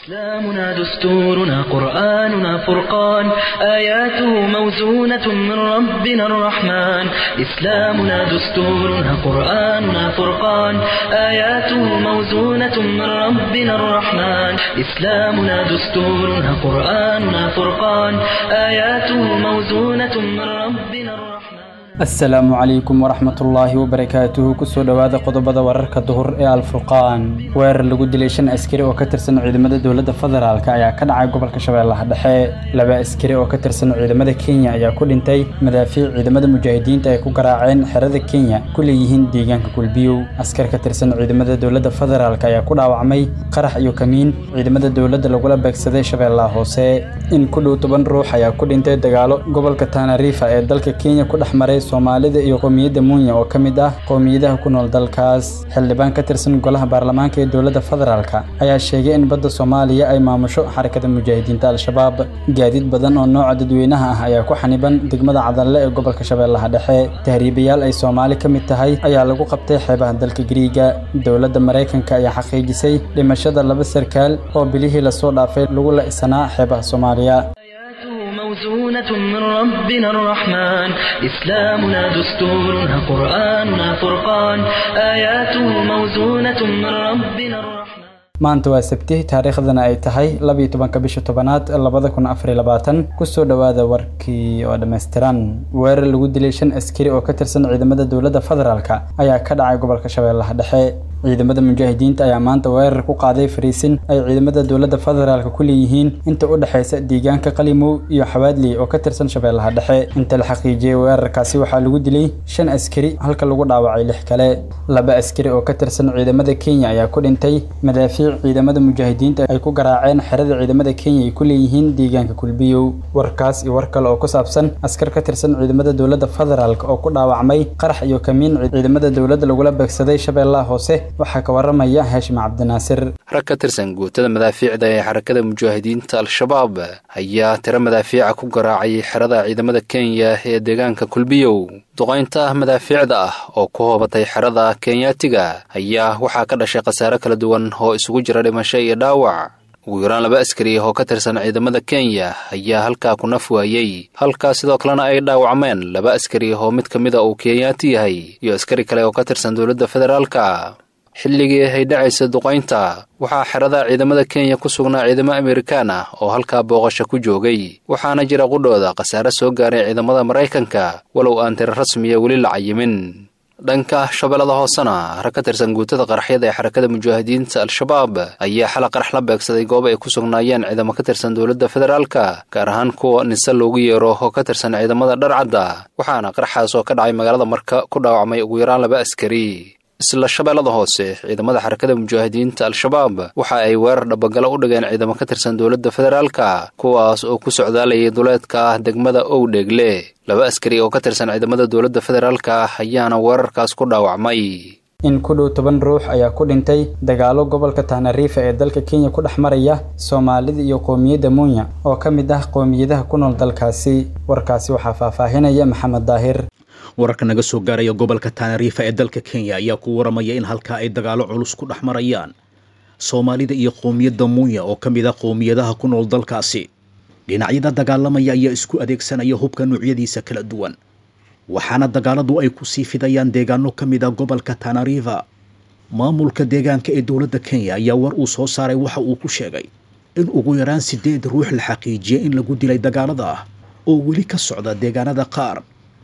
إسلامنا دستورنا قرآننا فرقان آياته موزونة من ربنا الرحمن إسلامنا دستورنا قرآننا فرقان آياته موزونة من ربنا الرحمن إسلامنا دستورنا قرآننا فرقان آياته موزونة من ربنا الرحمن asalaamu calaykum waraxmatullaahi wabarakaatuhu kusoo dhowaada qodobada wararka duhur ee alfurqaan weerar lagu dilay shan askari oo ka tirsan ciidamada dowladda federaalk ayaa ka dhacay gobolka shabeellaha dhexe laba askari oo ka tirsan ciidamada kenya ayaa ku dhintay madaafiic ciidamada mujaahidiinta ay ku garaaceen xerada kenya ku leeyihiin deegaanka kulbiyow askar ka tirsan ciidamada dowladda federaalk ayaa ku dhaawacmay qarax iyo kamiin ciidamada dowladda lagula beegsaday shabeellaha hoose in ku dhow toban ruux ayaa ku dhintay dagaalo gobolka tanarifa ee dalka kenya ku dhex maray soomaalida iyo qowmiyadda munya oo ka mid ah qowmiyadaha ku nool dalkaas xildhibaan ka tirsan golaha baarlamaanka ee dowladda federaalk ayaa sheegay in badda soomaaliya ay maamusho xarakada mujaahidiinta al-shabaab gaadiid badan oo nooca dadweynaha ah ayaa ku xaniban degmada cadalle ee gobolka shabeellaha dhexe tahriibayaal ay soomaali ka mid tahay ayaa lagu qabtay xeebaha dalka giriiga dowladda maraykanka ayaa xaqiijisay dhimashada laba sarkaal oo bilihii lasoo dhaafay lagu la-sanaa xeebaha soomaaliya موزونة من ربنا الرحمن إسلامنا دستورنا قرآننا فرقان آياته موزونة من ربنا الرحمن maanta waa sabti taariikhdana ay tahay labiyo tobanka bisha tobanaad labada kun afariy labaatan kusoo dhowaada warkii oo dhammaystiran weerar lagu dilay shan askari oo ka tirsan ciidamada dowladda federaalk ayaa ka dhacay gobolka shabeellaha dhexe ciidamada mujaahidiinta ayaa maanta weerar ku qaaday fariisin ay ciidamada dowladda federaalk ku leeyihiin inta u dhexaysa deegaanka qalimow iyo xawaadley oo ka tirsan shabeellaha dhexe inta la xaqiijiyey weerarkaasi waxaa lagu dilay shan askari halka lagu dhaawacay lix kale laba askari oo ka tirsan ciidamada kenya ayaa ku dhintay madaafiic ciidamada mujaahidiinta ay ku garaaceen xerada ciidamada kenya ay ku leeyihiin deegaanka kulbiyow warkaas iyo war kale oo ku saabsan askar ka tirsan ciidamada dowladda federaalk oo ku dhaawacmay qarax iyo kamiin ciidamada dowladda lagula beegsaday shabeellaha hoose waxaa ka waramaya haashim cabdinaasir rag ka tirsan guutada madaafiicda ee xarakada mujaahidiinta al-shabaab ayaa tiro madaafiica ku garaacay xerada ciidamada kenya ee deegaanka kulbiyow duqaynta madaafiicda ah oo ku hoobatay xerada kenyaatiga ayaa waxaa ka dhashay khasaare kala duwan oo isugu jira dhimasho iyo dhaawac ugu yaraan laba askari oo ka tirsan ciidamada kenya ayaa halkaa ku naf waayey halkaa sidoo kalena ay dhaawacmeen laba askari oo mid ka mida uu kenyaati yahay iyo askari kale oo ka tirsan dowladda federaalka xilligii ay dhacaysa duqaynta waxaa xerada ciidamada kenya ku sugnaa ciidamo amerikaan ah oo halkaa booqasho ku joogay waxaana jira qudhooda khasaare soo gaaray ciidamada maraykanka walow aan tiro rasmiya weli la cayimin dhanka shabeellada hoosena rag ka tirsan guutada qaraxyada ee xarakada mujaahidiinta al-shabaab ayaa xala qarax la beegsaday goob ay ku sugnaayeen ciidamo ka tirsan dowladda federaalka gaar ahaan kuwa nise loogu yeero oo ka tirsan ciidamada dharcadda waxaana qaraxaas oo ka dhacay magaalada marka ku dhaawacmay ugu yaraan laba askari isla shabeellada hoose ciidamada xarakada mujaahidiinta al-shabaab waxa ay weerar dhabagalo u dhigeen ciidamo ka tirsan dowladda federaalka kuwaas oo ku socdaalayay duleedka degmada owdheegle laba askari oo ka tirsan ciidamada dowladda federaalka ayaana weerarkaas ku dhaawacmay in ku dhow toban ruux ayaa ku dhintay dagaalo gobolka tanariifa ee dalka kenya ku dhex maraya soomaalida iyo qowmiyadda munya oo ka mid ah qowmiyadaha ku nool dalkaasi warkaasi waxaa faahfaahinaya maxamed daahir wararka naga soo gaaraya gobolka tanariifa ee dalka kenya ayaa ku waramaya in halkaa ay dagaalo culus ku dhex marayaan soomaalida iyo qowmiyadda munya oo ka mid ah qowmiyadaha ku nool dalkaasi dhinacyada dagaalamaya ayaa isku adeegsanaya hubka noocyadiisa kala duwan waxaana dagaaladu ay ku sii fidayaan deegaano ka mid ah gobolka tanariifa maamulka deegaanka ee dowladda kenya ayaa war uu soo saaray waxa uu ku sheegay in ugu yaraan sideed ruux la xaqiijiyay in lagu dilay dagaalada ah oo weli ka socda deegaanada qaar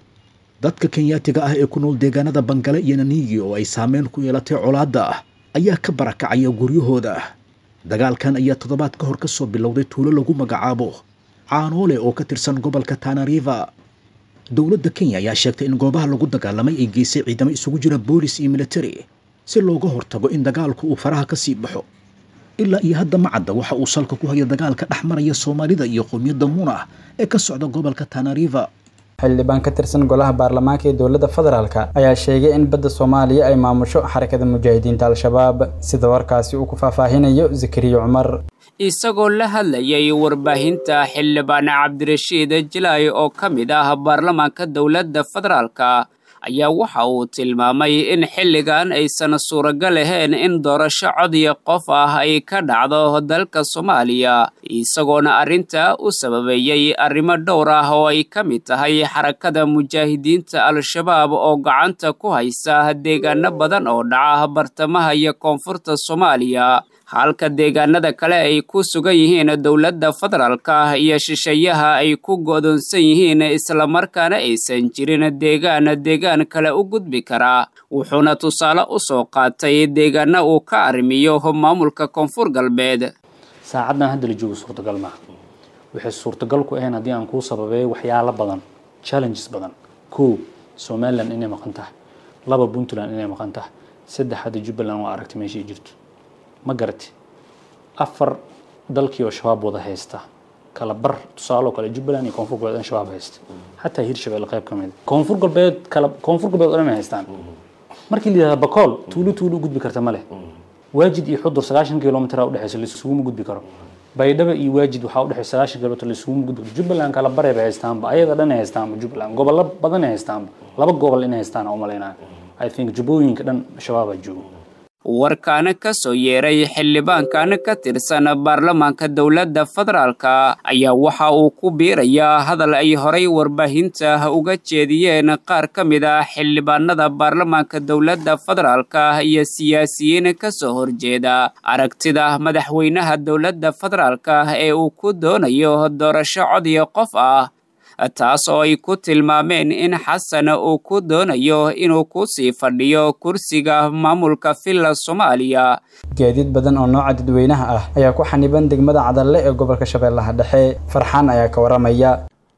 dadka kenyaatiga ah ee ku nool deegaanada bangale iyo naniigi oo ay saameyn ku yeelatay colaadda ah ayaa ka barakacaya guryahooda dagaalkan ayaa toddobaad ka hor ka soo bilowday tuulo lagu magacaabo caanoole oo ka tirsan gobolka tanariva dowladda kenya ayaa sheegtay in goobaha lagu dagaalamay ay geysay ciidamo isugu jira boolis iyo militari si looga hortago in dagaalku uu faraha ka sii baxo ilaa iyo hadda macadda waxa uu salka ku haya dagaalka dhex maraya soomaalida iyo qowmiyadda munah ee ka socda gobolka tanariva xildhibaan ka tirsan golaha baarlamaanka ee dowladda federaalk ayaa sheegay in badda soomaaliya ay maamusho xarakada mujaahidiinta al-shabaab sida warkaasi uu ku faahfaahinayo zakariya cumar isagoo la hadlayay warbaahinta xildhibaan cabdirashiid jilay oo ka mid ah baarlamaanka dowladda federaalka ayaa waxa uu tilmaamay in xilligan aysan suuragal ahayn in doorasho codiya qof ah ay ka dhacdo dalka soomaaliya isagoona arrinta u sababeeyey arrimo dhowr ah oo ay ka mid tahay xarakada mujaahidiinta al-shabaab oo gacanta ku haysa deegaano badan oo dhaca bartamaha iyo koonfurta soomaaliya halka deegaanada kale ay ku sugan yihiin dowladda federaalka iyo shisheeyaha ay ku go'doonsan yihiin islamarkaana aysan jirin deegaan deegaan kale u gudbi karaa wuxuuna tusaale u soo qaatay deegaana uu ka arrimiyo maamulka koonfur galbeed saacaddan hadda la joogo suurtagal maaha waxay suurtagal ku ahayn haddii aan kuu sababeeyo waxyaalo badan challenges badan kow somalilan inay maqan tahay laba puntland inay maqan tahay saddex hadda jubbaland waa aragtay meeshay jirto ma garati afar dalkii oo shabaab wada haysta kala bar tusaale oo kale jubbaland iyo koonfur galbeed in shabaab haysta xataa hirshabelle qayb ka mid koonfur galbeed kala koonfur galbeed oo dhan ay haystaan markii la yidhahda bakool tuulo tuulo u gudbi karta ma leh waajid iyo xudur sagaashan kilomitr u dhexeysa laisuguma gudbi karo baydhaba iyo waajid waxaa u dhexeysa sagaashan kilomitr laisuguma gudbi karo jubbaland kala bare bay haystaanba ayaga dhan ay haystaanba jubbaland gobollo badan ay haystaanba laba gobol inay haystaan u malaynaya i think jubbooyinka dhan shabaabaa joogo warkaana ka soo yeeray xildhibaankan ka tirsan baarlamaanka dowladda federaalka ayaa waxa uu ku biirayaa hadal ay horay warbaahinta uga jeediyeen qaar ka mid ah xildhibaanada baarlamaanka dowladda federaalka iyo siyaasiyiin ka soo horjeeda aragtida madaxweynaha dowladda federaalka ee uu ku doonayo doorasho codiya qof ah taas oo ay ku tilmaameen in xasan uu ku doonayo inuu ku sii fadhiyo kursiga maamulka villa soomaaliya gaadiid badan oo nooca dadweynaha ah ayaa ku xaniban degmada cadalle ee gobolka shabeellaha dhexe farxaan ayaa ka waramaya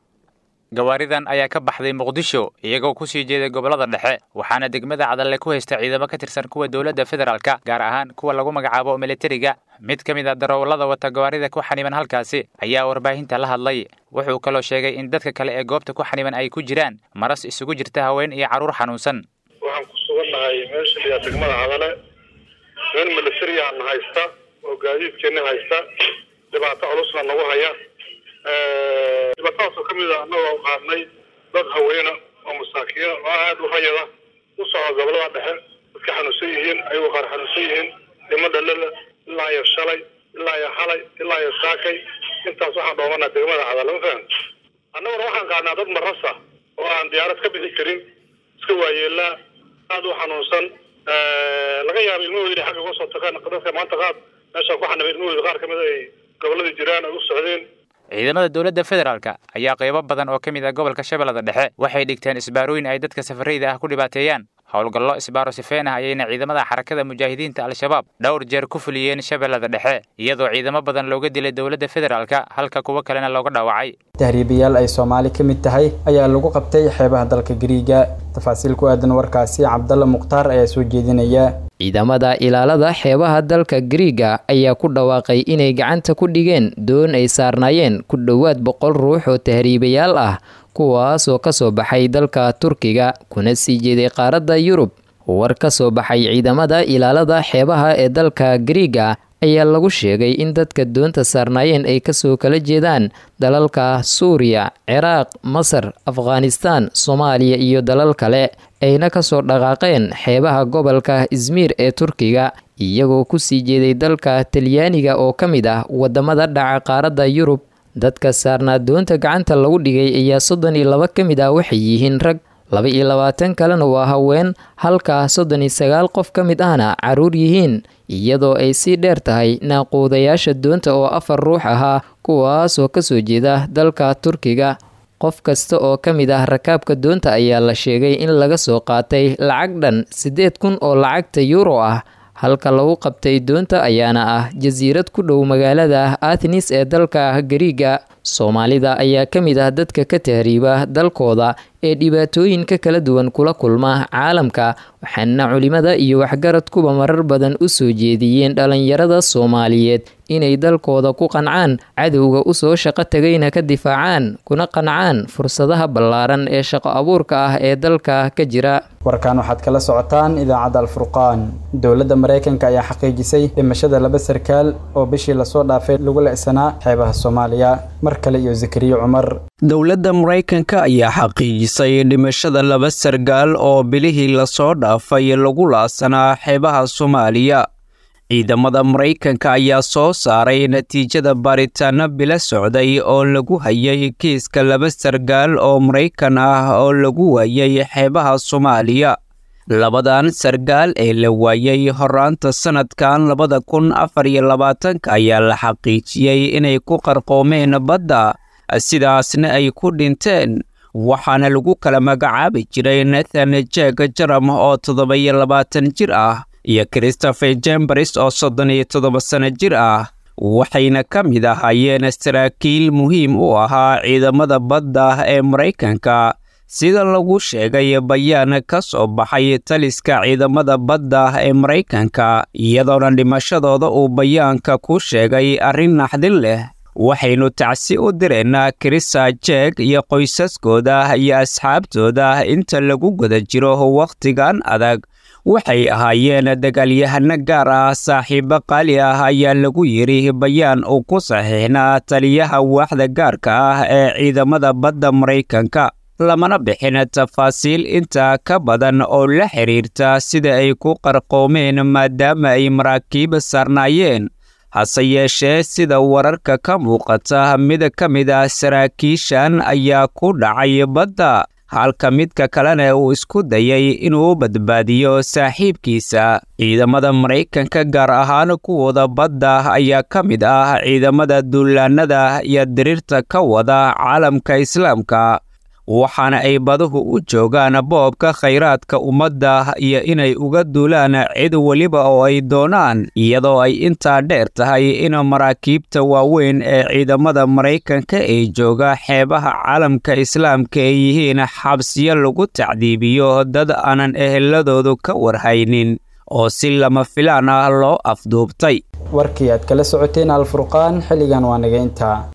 gawaaridan ayaa ka baxday muqdisho iyagoo ku sii jeeday gobollada dhexe waxaana degmada cadalle ku haysta ciidamo ka tirsan kuwa dowladda federaalka gaar ahaan kuwa lagu magacaabo militariga mid ka mid a darawallada wata gawaarida ku xaniban halkaasi ayaa warbaahinta la hadlay wuxuu kaloo sheegay in dadka kale ee goobta ku xaniban ay ku jiraan maras isugu jirta haween iyo carruur xanuunsan waxaan ku sugannahay meesha liyaa degmada cadale nin militariyan haysta oo gaadiidkeena haysta dhibaato culusna nagu haya dhibaatadaasoo ka mid a annagoo qaadnay dad haweena oo masaakiina oo aada u hayada u socda gobolada dhexe dadka xanuunsan yihiin ayagoo qaar xanuunsan yihiin dhimo dhalala ilaa iyo shalay ilaa iyo xalay ilaa iyo saakay intaas waxaan dhoomanaa degmada cadale ma fahan annaguna waxaan qaadnaa dad marasa oo aan diyaarad ka bixi karin iska waayeelaa aada u xanuunsan laga yaaba ilmahoodi inay xagga uga soo tagaan dadka maanta qaad meeshaan ku xanibay ilmahoodi qaar ka mid ay gobolladii jiraan ay u socdeen ciidamada dowladda federaalka ayaa qaybo badan oo ka mid ah gobolka shabeellada dhexe waxay dhigteen isbaarooyin ay dadka safarayda ah ku dhibaateeyaan howlgallo isbaaro sifeen ah ayayna ciidamada xarakada mujaahidiinta al-shabaab dhowr jeer ku fuliyeen shabeellada dhexe iyadoo ciidamo badan looga dilay dowladda federaalka halka kuwo kalena looga dhaawacay tahriibayaal ay soomaali ka mid tahay ayaa lagu qabtay xeebaha dalka gariiga tafaasiil ku aadan warkaasi cabdalla mukhtaar ayaa soo jeedinaya ciidamada ilaalada xeebaha dalka gariiga ayaa ku dhawaaqay inay gacanta ku dhigeen doon ay saarnaayeen ku dhowaad boqol ruux oo tahriibayaal ah kuwaasoo ka soo baxay dalka turkiga kuna sii jeeday qaaradda yurub war ka soo baxay ciidamada ilaalada xeebaha ee dalka gariiga ayaa lagu sheegay in dadka doonta saarnaayeen ay kasoo kala jeedaan dalalka suuriya ciraaq masar afghanistaan soomaaliya iyo dalal kale ayna kasoo dhaqaaqeen xeebaha gobolka izmiir ee turkiga iyagoo kusii jeeday dalka talyaaniga oo ka mid ah wadamada dhaca qaaradda yurub dadka saarnaa doonta gacanta lagu dhigay ayaa soddon iyo laba ka mid ah waxay yihiin rag laba iyo labaatan kalena waa haween halka soddon iyo sagaal qof ka mid ahna caruur yihiin iyadoo ay sii dheer tahay naaquudayaasha doonta oo afar ruux ahaa kuwaasoo kasoo jeeda dalka turkiga qof kasta oo ka mid ah rakaabka doonta ayaa la sheegay in laga soo qaatay lacag dhan siddeed kun oo lacagta yuuro ah halka lagu qabtay doonta ayaana ah jasiirad ku dhow magaalada athnis ee dalka gariiga soomaalida ayaa ka mid ah dadka ka tahriiba dalkooda ee dhibaatooyinka kala duwan kula kulma caalamka waxaana culimada iyo waxgaradkuba marar badan u soo jeediyeen dhalinyarada soomaaliyeed inay dalkooda ku qancaan cadowga usoo shaqo tagayna ka difaacaan kuna qancaan fursadaha ballaaran ee shaqo abuurka ah ee dalka ka jira warkan waxaad kala socotaan idaacadda alfurqaan dowladda maraykanka ayaa xaqiijisay dhimashada laba sarkaal oo bishii lasoo dhaafay lagu leecsanaa xeebaha soomaaliya mar kale iyo zakariya cumar dowladda maraykanka ayaa xaqiijisay dhimashada laba sargaal oo bilihii lasoo dhaafay lagu laasanaa xeebaha soomaaliya ciidamada maraykanka ayaa soo saaray natiijada baaritaano bilo socday oo lagu hayay kiiska laba sargaal oo maraykan ah oo lagu waayay xeebaha soomaaliya labadan sargaal ee la waayay horaanta sannadkan labada kun afar iyo labaatanka ayaa la xaqiijiyey inay ku qarqoomeen badda sidaasna ay ku dhinteen waxaana lagu kala magacaabi jiray nathan jeg jaram oo toddoba-iyo labaatan jir ah iyo christopher jembaris oo soddon iyo toddoba sanno jir ah waxayna ka mid ahaayeen saraakiil muhiim u ahaa ciidamada badda ee maraykanka sida lagu sheegay bayaan ka soo baxay taliska ciidamada badda ee maraykanka iyadoona dhimashadooda uu bayaanka ku sheegay arrin naxdin leh waxaynu tacsi u direynaa krisa jeeg iyo qoysaskooda iyo asxaabtooda inta lagu guda jiro wakhtigan adag waxay ahaayeen dagaalyahano gaar ah saaxiibo qaali ah ayaa lagu yidhi bayaan uu ku saxiixnaa taliyaha waaxda gaarka ah ee ciidamada badda maraykanka lamana bixin tafaasiil intaa ka badan oo la xidhiirta sida ay ku qarqoomeen maadaama ay maraakiib saarnaayeen hase yeeshee sida wararka ka muuqata mid ka mid ah saraakiishan ayaa ku dhacay badda halka midka kalena uu isku dayay inuu badbaadiyo saaxiibkiisa ciidamada maraykanka gaar ahaan kuwooda badda ayaa ka mid ah ciidamada duulaanada iyo diriirta ka wada caalamka islaamka waxaana ay baduhu u joogaan boobka khayraadka ummadda iyo inay uga duulaan cid weliba oo ay doonaan iyadoo ay intaa dheer tahay in maraakiibta waaweyn ee ciidamada maraykanka ee jooga xeebaha caalamka islaamka ay yihiin xabsiyo lagu tacdiibiyo dad aanan eheladoodu ka warhaynin oo si lama filaan ah loo afduubtay warkii aad kala socoteen alfurqaan xilligan waa naga intaa